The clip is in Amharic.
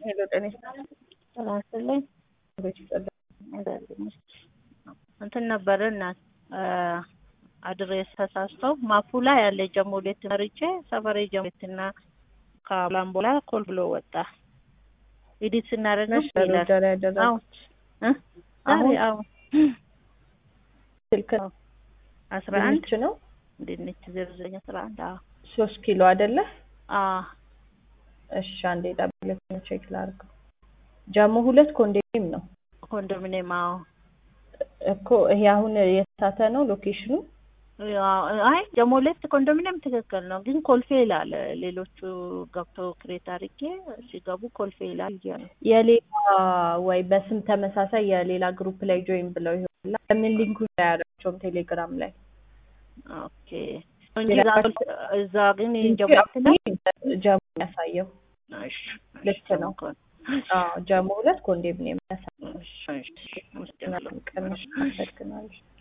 ሄሎ ጤና ይስጥልኝ። እንትን ነበረ እናት አድሬስ ተሳስተው ማፑ ላይ ያለ ጀሞሌት መርጬ ሰፈሬ ጀሞሌትና ከላም በኋላ ኮል ብሎ ወጣ። ኤዲት ስናደርገው ይላል። አሁን አሁን አሁን ስልክ አስራ አንድ ድንች ነው ድንች ዜሮ ዘጠኝ አስራ አንድ አዎ ሶስት ኪሎ አይደለ? አዎ እሺ አንዴ ጠብቅ ቼክ ላድርገው። ጀሞ ሁለት ኮንዶሚኒየም ነው ኮንዶሚኒየም አዎ እኮ ይሄ አሁን የተሳተ ነው ሎኬሽኑ። ያው አይ ጀሞ ሁለት ኮንዶሚኒየም ትክክል ነው፣ ግን ኮልፌ ይላል። ሌሎቹ ገብተው ክሬት አድርጌ ሲገቡ ኮልፌ ይላል እያሉ የሌላ ወይ በስም ተመሳሳይ የሌላ ግሩፕ ላይ ጆይን ብለው ይሆናል። ለምን ሊንኩ ላይ አያደርጋቸውም ቴሌግራም ላይ ኦኬ እንጂ እዛ- እዛ ግን ጀሞ ሁለት ላይ ጀሞ ያሳየው እሺ፣ ልክ ነው። አዎ ጀሞ ሁለት ኮንዶሚኒየም ያሳየው። እሺ፣ እሺ፣ እሺ፣ ቀንሽ አመሰግናለሁ።